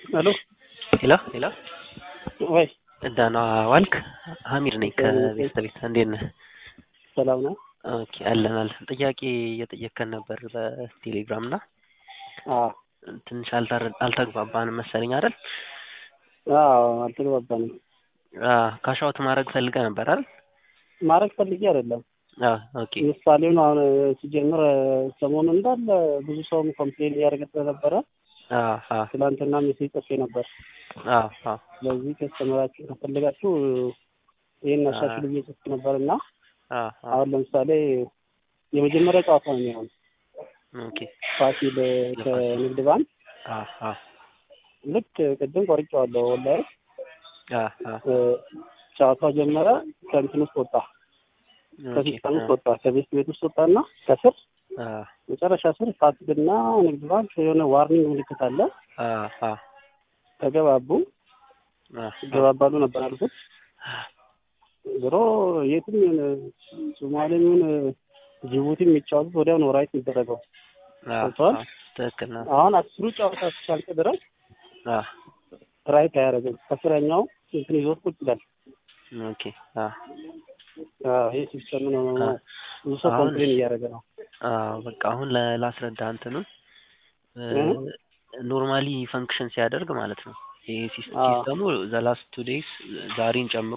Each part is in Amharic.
ሄሎ ሄሎ ሄሎ ወይ ደህና ዋልክ? ሀሚድ ነኝ ከቤስት ቤት። እንዴት ነህ? ሰላም ነው? ኦኬ አለን አለን። ጥያቄ እየጠየከን ነበር በቴሌግራም እና አዎ ትንሽ አልተረ- አልተግባባንም መሰለኝ አይደል? አዎ አልተግባባንም። ካሻውት ማድረግ ፈልገህ ነበር አይደል? ማድረግ ፈልጌ አይደለም። አዎ ኦኬ ምሳሌውን አሁን ሲጀምር ሰሞኑን እንዳለ ብዙ ሰውም ኮምፕሌን እያደረገ ስለነበረ አዎ አዎ ትናንትና ሜሴጅ ጽፌ ነበር። አዎ አዎ ስለዚህ ከስተመራችሁ ከፈለጋችሁ ይህን አሻሽሉ ብዬ ጽፌ ነበር እና አዎ አዎ አሁን ለምሳሌ የመጀመሪያ ጨዋታ ነው የሚሆን ኦኬ ፋሲል ከንግድ ባንክ አዎ አዎ ልክ ቅድም ቆርጬዋለሁ ኦንላይን አዎ አዎ ጨዋታው ጀመረ ከእንትን ውስጥ ወጣ ኦኬ ከሲስተም ውስጥ ወጣ ከቤት ቤት ውስጥ ወጣና ከስር አዎ መጨረሻ ስር ፋሲልና ንግድ ባንክ የሆነ ዋርኒንግ ምልክት አለ አዎ አዎ ተገባቡ አዎ ይገባባሉ ነበር አልኩት ዞሮ የትም ይሁን ሶማሌም ይሁን ጅቡቲ የሚጫወቱት ወዲያው ነው ራይት የሚደረገው አዎ ገብቶሃል? አዎ ትክክል ነው። አሁን አስሩ ጨዋታ እስኪያልቅ ድረስ አዎ ራይት አያደርግም ከስረኛው እንትን ይዞት ቁጭ ይላል ኦኬ አዎ አዎ፣ ይሄ ሲስተም ነው አዎ። ብዙ ሰው አሁን- ኮምፕሌን እያደረገ ነው አዎ በቃ አሁን ለ- ላስረዳ እንትኑን እ? ኖርማሊ ፈንክሽን ሲያደርግ ማለት ነው። ይሄ ሲስ- አዎ። ሲስተሙ ዘላስት ቱ ዴይስ ዛሬን ጨምሮ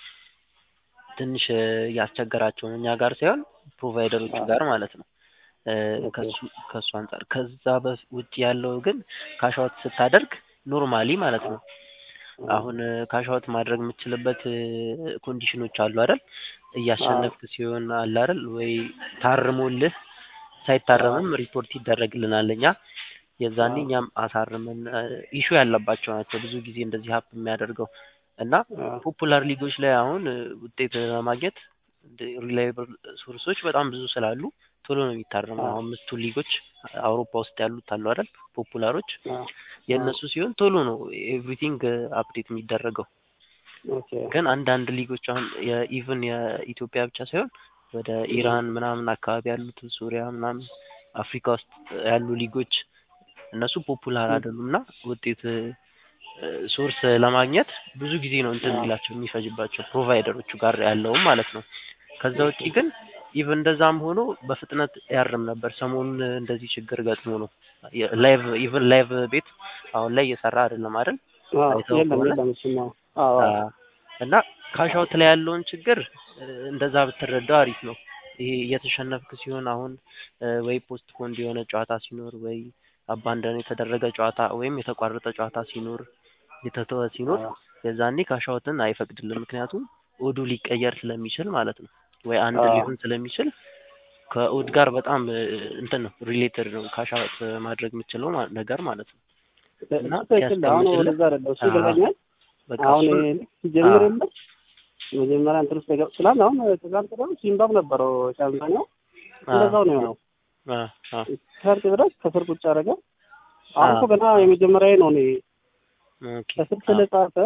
ትንሽ እ, እያስቸገራቸው ነው። እኛ ጋር ሳይሆን ፕሮቫይደሮቹ አዎ። ጋር ማለት ነው። እ, ኦኬ። ከሱ ከሱ አንጻር ከዛ በፍ- ውጭ ያለው ግን ካሻውት ስታደርግ ኖርማሊ ማለት ነው አሁን ካሻውት ማድረግ የምትችልበት እ, ኮንዲሽኖች አሉ አይደል? እያሸነፍክ ሲሆን አለ አይደል? ወይ ታርሞልህ ሳይታረምም ሪፖርት ይደረግልናል እኛ የዛኔ አዎ። እኛም አሳርመን ኢሹ ያለባቸው ናቸው ብዙ ጊዜ እንደዚህ ሀፕ የሚያደርገው እና አዎ። ፖፑላር ሊጎች ላይ አሁን እ, ውጤት ለማግኘት ሪላይብል ሶርሶች በጣም ብዙ ስላሉ ቶሎ ነው የሚታረመው። አዎ። አሁን አምስቱ ሊጎች አውሮፓ ውስጥ ያሉት አሉ አይደል? ፖፑላሮች አዎ። የእነሱ ሲሆን ቶሎ ነው ኤቭሪቲንግ አፕዴት የሚደረገው። ኦኬ ግን አንዳንድ ሊጎች አሁን የኢቭን የኢትዮጵያ ብቻ ሳይሆን ወደ ኢራን ምናምን አካባቢ ያሉት ሱሪያ ምናምን አፍሪካ ውስጥ ያሉ ሊጎች እነሱ ፖፑላር ም። አይደሉም እና ውጤት ሶርስ ለማግኘት ብዙ ጊዜ ነው እንትን አዎ። የሚላቸው የሚፈጅባቸው ፕሮቫይደሮቹ ጋር ያለውም ማለት ነው። ከዛ ውጪ ግን ኢቭን እንደዛም ሆኖ በፍጥነት ያርም ነበር። ሰሞኑን እንደዚህ ችግር ገጥሞ ነው ላይቭ ኢቭን ላይቭ ቤት አሁን ላይ እየሰራ አይደለም አይደል? አዎ፣ አይተኸው የለም ከሆነ የለም እሱማ አዎ አዎ። አዎ። እና ካሻውት ላይ ያለውን ችግር እ፣ እንደዛ ብትረዳው አሪፍ ነው። ይሄ እየተሸነፍክ ሲሆን አሁን እ፣ ወይ ፖስት ፖንድ የሆነ ጨዋታ ሲኖር ወይ አባንደን የተደረገ ጨዋታ ወይም የተቋረጠ ጨዋታ ሲኖር የተተወ ሲኖር አዎ። የዛኔ ካሻውትን አይፈቅድልም። ምክንያቱም ኦዱ ሊቀየር ስለሚችል ማለት ነው ወይ አንድ አዎ። ሊሆን ስለሚችል ከኦድ ጋር በጣም እ፣ እንትን ነው ሪሌትድ ነው ካሻውት ማድረግ የምችለው ማ- ነገር ማለት ነው። እና ትክክል ነው። አሁን ሲያስቀምጥልህ ወደዛ አይደለም እሱ አዎ። ይገባኛል። በቃ አሁን እሱን ይሄ ልክ ሲጀምር አዎ። የለ መጀመሪያ እንትን ውስጥ የገባ ስላል አሁን ትናንት ደግሞ ሲምባብ ነበረው ሻምፒዮናው እንደዛው ነው የሆነው። አ አ ከርቅ ድረስ ከስር ቁጭ አደረገ። አሁን አዎ። እኮ ገና የመጀመሪያ ነው እኔ ኦኬ ከስር ስለጻፈ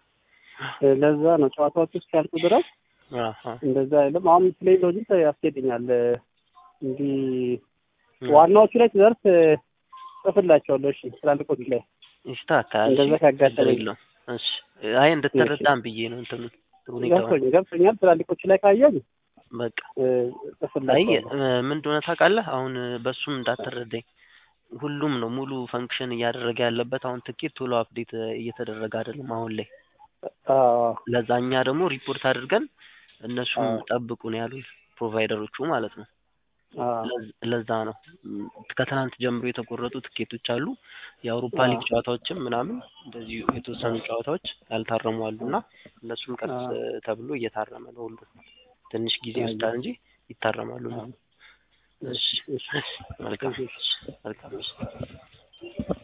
ለዛ ነው ጨዋታዎች ውስጥ ያልቁ ድረስ አ አ እንደዛ አይልም። አሁን ፕሌይ ሎጂክ ያስኬደኛል እንዲህ ም። ዋናዎቹ ላይ ትደርስ ጽፍላቸዋለሁ። እሺ ትላልቆቹ ላይ ይስተካከላል። እንደዛ እሺ፣ ካጋጠመኝ ችግር የለውም። እሺ አይ እንድትረዳም ብዬ ነው እንትኑ ሁኔታውን ገብቶኛል ገብቶኛል። ትላልቆቹ ላይ ካየኝ በቃ እ፣ አይ ጽፍላቸዋለሁ። እ፣ ምን እንደሆነ ታውቃለህ? አሁን እ፣ በሱም እንዳትረዳኝ ሁሉም ነው ሙሉ ፈንክሽን እያደረገ ያለበት። አሁን ትኬት ቶሎ አፕዴት እየተደረገ አይደለም አሁን ላይ። አዎ ለዛ እኛ ደግሞ ሪፖርት አድርገን እነሱም አዎ ጠብቁ ነው ያሉት ፕሮቫይደሮቹ ማለት ነው። አዎ ለዝ- ለዛ ነው ም፣ ከትናንት ጀምሮ የተቆረጡ ትኬቶች አሉ። የአውሮፓ አዎ ሊግ ጨዋታዎችም ምናምን እንደዚሁ የተወሰኑ ጨዋታዎች ያልታረሙ አሉ እና እነሱም ቀስ አዎ ተብሎ እየታረመ ነው። ሁሉ ትንሽ ጊዜ አየሁ። ይወስዳል እንጂ ይታረማሉ። አዎ እሺ እሺ መልካም እሺ መልካም